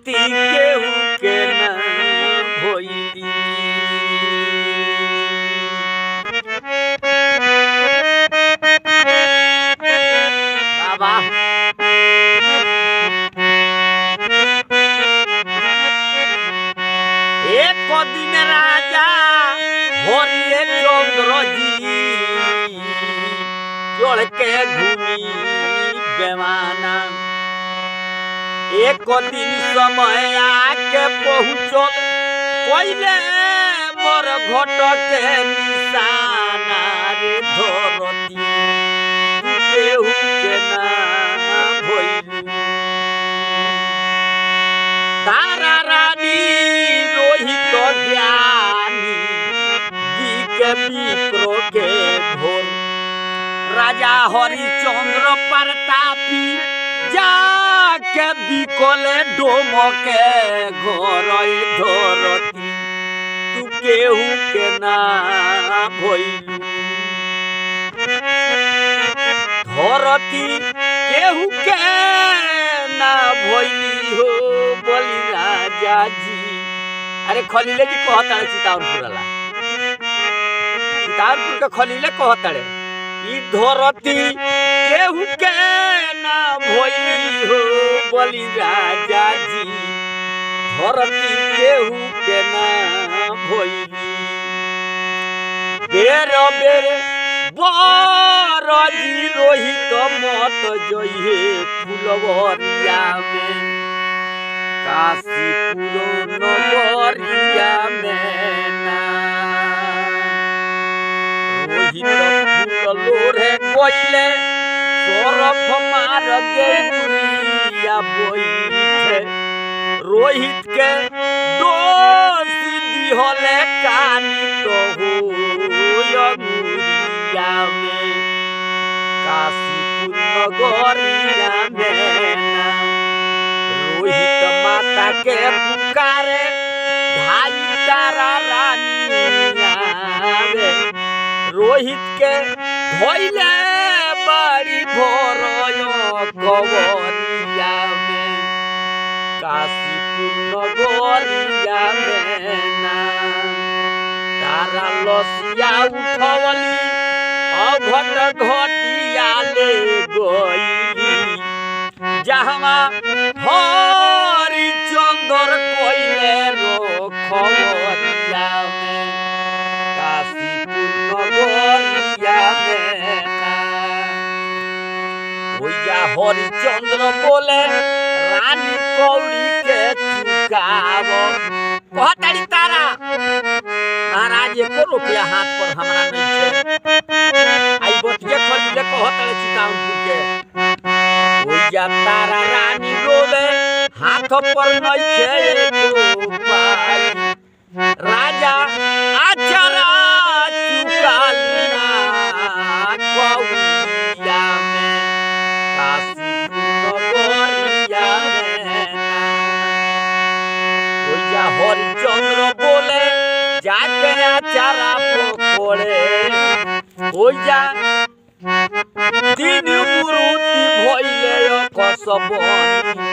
धरती केहू के ना भइली बाबा एक दिन राजा हरिये चंद्र जी चढ़ के घूमी बेमाना एक दिन समय आके पहुँचल कोइले मोर घट के निशाना रे धरती केहू के ना भइलू तारा रानी रोहित ज्ञानी दी के विप्रो के घोर राजा हरिचंद्र प्रतापी जाके बिकले डोम के घर धरती तू केहू के ना भइलू धरती केहू के ना भइली हो बोली राजा जी अरे खलीले जी कहताड़े सीतावनपुर वाला सीतावनपुर के खलीले कहताड़े ई धरती केहू के ना भइली हो बोली राजा जी धरती केहू के ना भइली बेर बेर बरजी रोहित मत जइहे फुलवरिया में काशीपुर नगरिया में ना रोहित फूल लोरे कोइले सरफ मार गेउरिया बोइठे रोहित के दोषी दिहले कानी तो हो यमुरिया में काशीपुर नगरिया में ना रोहित माता के पुकारे भाई तारा रानिया रे रोहित के धोइले बड़ी भोरयो कवरिया में काशीपुर नगरिया में ना तारा लसिया उठवली अघट घटिया ले गईली जहवा हरि चंदर कोइले रखवरिया में काशीपुर नगरिया में ना भैया हरिचंद्र बोले रानी कौड़ी के चुकाव कहताड़ी तारा महाराज एको रुपया हाथ पर हमरा नहीं छे आई बतिया खरीदे कहताड़े सीताउनपुर के भैया तारा रानी रोवे हाथ पर नहीं छे एको पाई राजा आचरा चुकालिना कौड़िया में काशीपुर नगरिया में ना ओइजा हरिचंद्र बोले जाके आचारा पकोड़े ओइजा तीन मुरुति भइले कसबनी